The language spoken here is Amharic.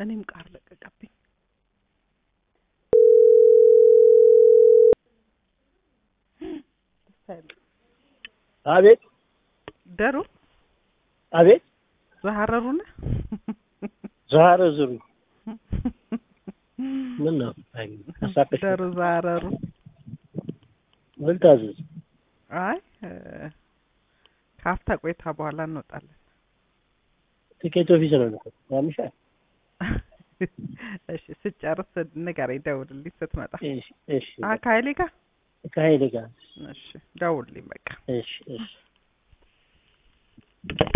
እኔም ቃር ለቀቀብኝ። አቤት ደሩ አቤት ዘሀረሩ ነህ? ዛሬ ዝሩ ምን ነው አሳቀሽ ደሩ ዘሀረሩ። ምን ታዘዝ አይ እ፣ ከሀፍታ ቆይታ በኋላ እንወጣለን። ትኬት ኦፊስ ነው እኮ ያምሻል እሺ ስጨርስ ንገረኝ፣ ደውልልኝ ስትመጣ። እሺ እሺ አ ከሀይሌ ጋር ከሀይሌ ጋር እሺ፣ ደውልልኝ በቃ። እሺ እሺ